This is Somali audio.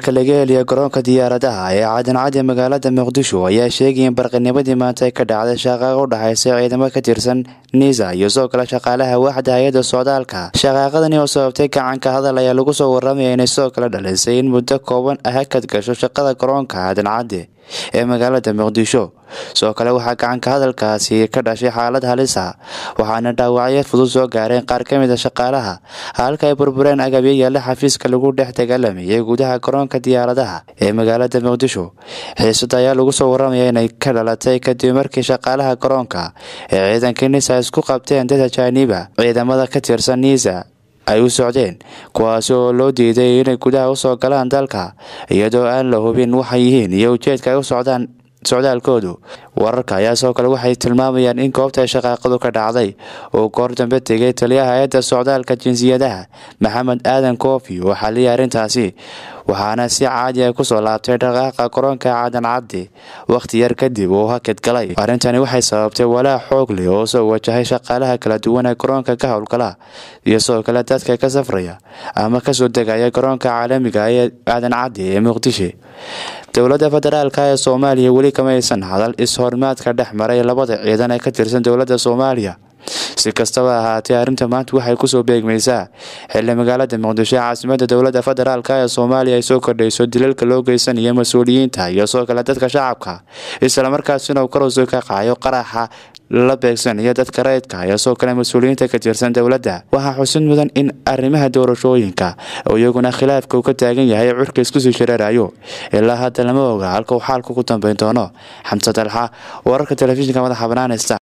wararka laga heliya garoonka diyaaradaha ee caadancadi magaalada muqdisho ayaa sheegaya in barqinimadii maanta ay ka dhacday shaqaaqa u dhexaysa ciidamo ka tirsan niisa iyo soo kale shaqaalaha waaxda hay-adda socdaalka shaqaaqadani oo sababtay gacanka hadal ayaa lagu soo waramaya inay soo kale dhalisay in muddo kooban ah hakad gasho shaqada garoonka caadancadi ee magaalada muqdisho sidoo kale waxaa gacanka hadalkaasi ka dhashay xaalad halisa waxaana dhaawacyo fudud soo gaareen qaar ka mid a shaqaalaha halka ay burbureen agabyo yaalla xafiiska lagu dhex dagaalamayay gudaha garoonka diyaaradaha ee magaalada muqdisho xiisada ayaa lagu soo waramaya inay ka dhalatay kadib markii shaqaalaha garoonka ee ciidanka nisa isku qabteen dad ajaaniba ciidamada ka tirsan niisa ay u socdeen kuwaasi oo loo diiday inay gudaha usoo galaan dalka iyadoo aan la hubin waxay yihiin iyo ujeedka ay u socdaan socdaalkoodu wararka ayaa sidoo kale waxay tilmaamayaan in goobta shaqaaqadu ka dhacday uu goor dambe tegay taliyaha hay-adda socdaalka jinsiyadaha maxamed aadan koofi oo xaliyay arrintaasi waxaana si caadi ah kusoo laabtay dhaqaaqa garoonka caadan caddi wakhti yar kadib uu hakad galay arrintani waxay sababtay walaac xoog leh oo soo wajahay shaqaalaha kala duwan ee garoonka ka howlgala iyo sidoo kale dadka ka safraya ama kasoo degaya garoonka caalamiga ee aadan caddi ee muqdisho dowladda federaalka ee soomaaliya weli kama aysan hadal is-hormaadka dhex maray labada ciidan ee ka tirsan dowladda soomaaliya si kastaba ahaatee arrinta maanta waxay kusoo beegmaysaa xilli magaalada muqdisho ee caasimada dowladda federaalk ee soomaaliya ay soo kordhayso dilalka loo geysanayo mas-uuliyiinta iyo soo kale dadka shacabka islamarkaasina uu karowso ka qacayo qaraxa la beegsanayo dadka rayidka iyo soo kale mas-uuliyiinta ka tirsan dowladda waxaa xusid mudan in arrimaha doorashooyinka oo iyaguna khilaafka uu ka taagan yahay curka iskusii shareerayo ilaa hadda lama oga halka uu xaalku ku dambeyn doono xamse dalxa wararka telefishinka madaxa banaanista